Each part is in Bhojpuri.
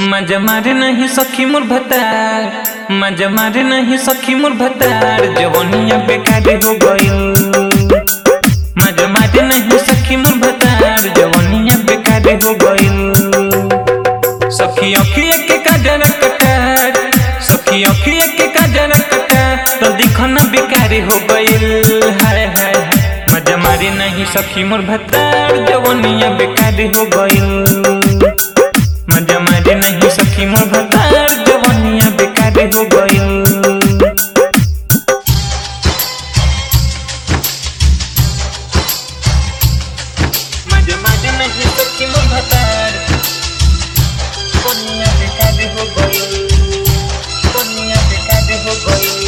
मजा मारे नहीं सखी मोर भतार मजा मारे नहीं सखी मोर भतार जवनिया बेकार हो गइल मजा मारे नहीं सखी मोर भतार जवनिया बेकार हो गइल सखी अखिया के काजर कटार सखी अखिया के काजर कटार तो दिखना बेकार हो गइल हाय हाय हाय मजा मारे नहीं सखी मोर भतार जवनिया बेकार हो गइल मजा मारे नहीं सखी मोर भतार जवनिया बेकार हो गइल मजा मारे नहीं सखी मोर भतार जवनिया बेकार हो गइल जवनिया बेकार हो गइल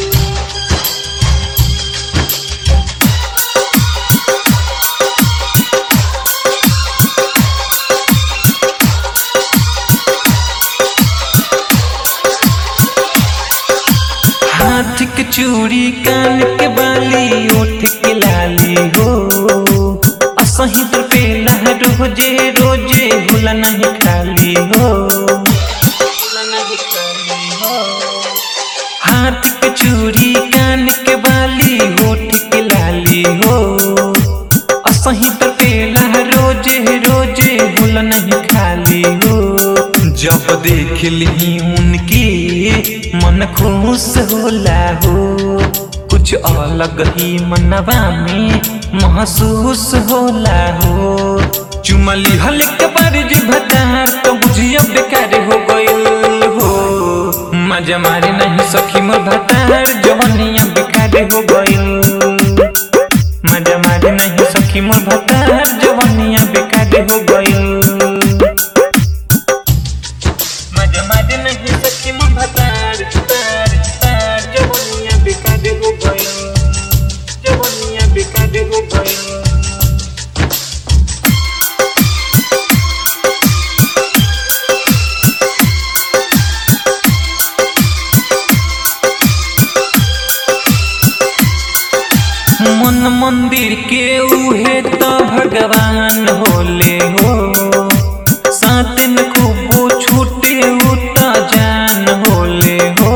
हाथ के चूड़ी कान के बाली ओठ के लाली हो असही तर पे रोजे रोजे भूला नहीं खाली हो भूला नहीं खाली हो हाथ के चूड़ी कान के बाली होठ के लाली हो असही तर पे रोजे रोजे भूला नहीं खाली हो जब देख ली उनकी मन खुश होला हो कुछ अलग ही मनवा में महसूस होला हो चुमली हल्क पर जे भतार तो बुझिया बेकार हो गइल हो मजा मारे नहीं सखी मोर भतार जवनिया बेकार हो गइल मजा मारे नहीं सखी मोर भतार जवनिया बेकार हो गइल मजा मारे नहीं सखी मोर भतार तार तार जवनिया बेकार हो गइल जवनिया बेकार हो गइल मन मंदिर के उहे तो भगवान होले हो साथ में खूब छूटे उता जान होले हो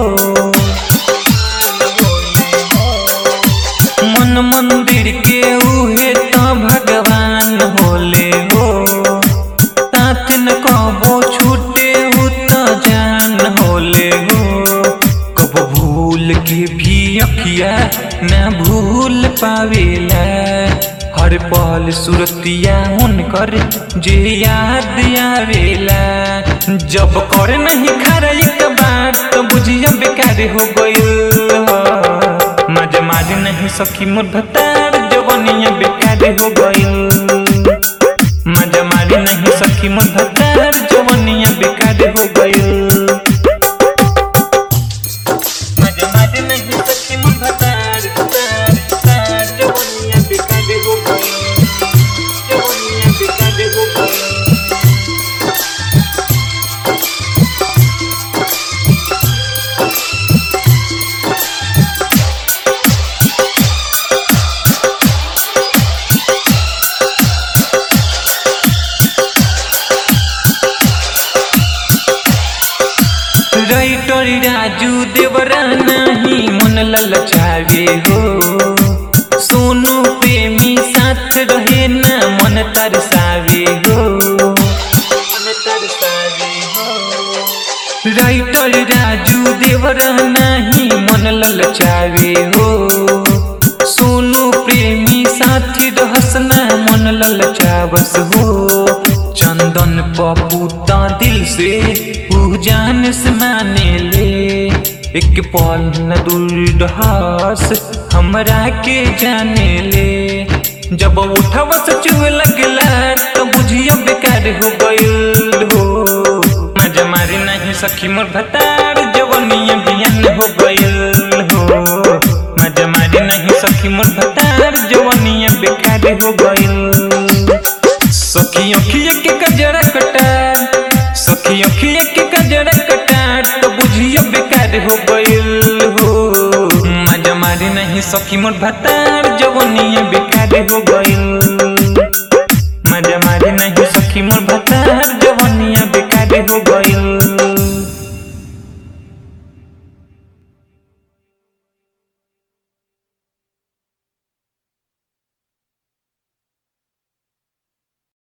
मन मंदिर के उहे तो भगवान होले हो साथ न कबो छूटे उता जान होले हो कब भूल के भी अखिया न भूल पावेला हर पल सुरतिया उनकर जे याद आवेला जब कर नहीं खरा एक बार तो बुझिया बेकार हो गइल मज माज नहीं सखी मोर भतार जवनिया बेकार हो गइल मज मारी नहीं सखी मोर भतार जवनिया बेकार हो गइल मजा मारे नहीं सखी मोर भतार तार तार जवनिया बेकार हो गइल जवनिया बेकार हो गइल राइटर राजू देवरा नहीं मन ललचावे हो सोनू प्रेमी साथ रहे ना मन तरसावे हो मन तरसावे हो राइटर राजू देवरा नहीं मन ललचावे हो सोनू प्रेमी साथी रहसना मन ललचावस हो चंदन पपूता दिल से ऊ जान से माने ले एक पल न दूरहास हमरा के जाने ले जब उठव से चुए लगला तो बुझियो बेकार हो गइल हो मजा मारे नहीं सखी मोर भतार जवनिया बियान हो गइल हो मजा मारे नहीं सखी मोर भतार जवनिया बेकार हो गइल सखी अखिया के कजरा कटार सखी अखिया के कजरा कटार तो बुझियो बेकार हो गइल हो मजा मारे नहीं सखी मोर भतार जवनिया बेकार हो गइल मजा मारे नहीं सखी मोर भतार जवनिया बेकार हो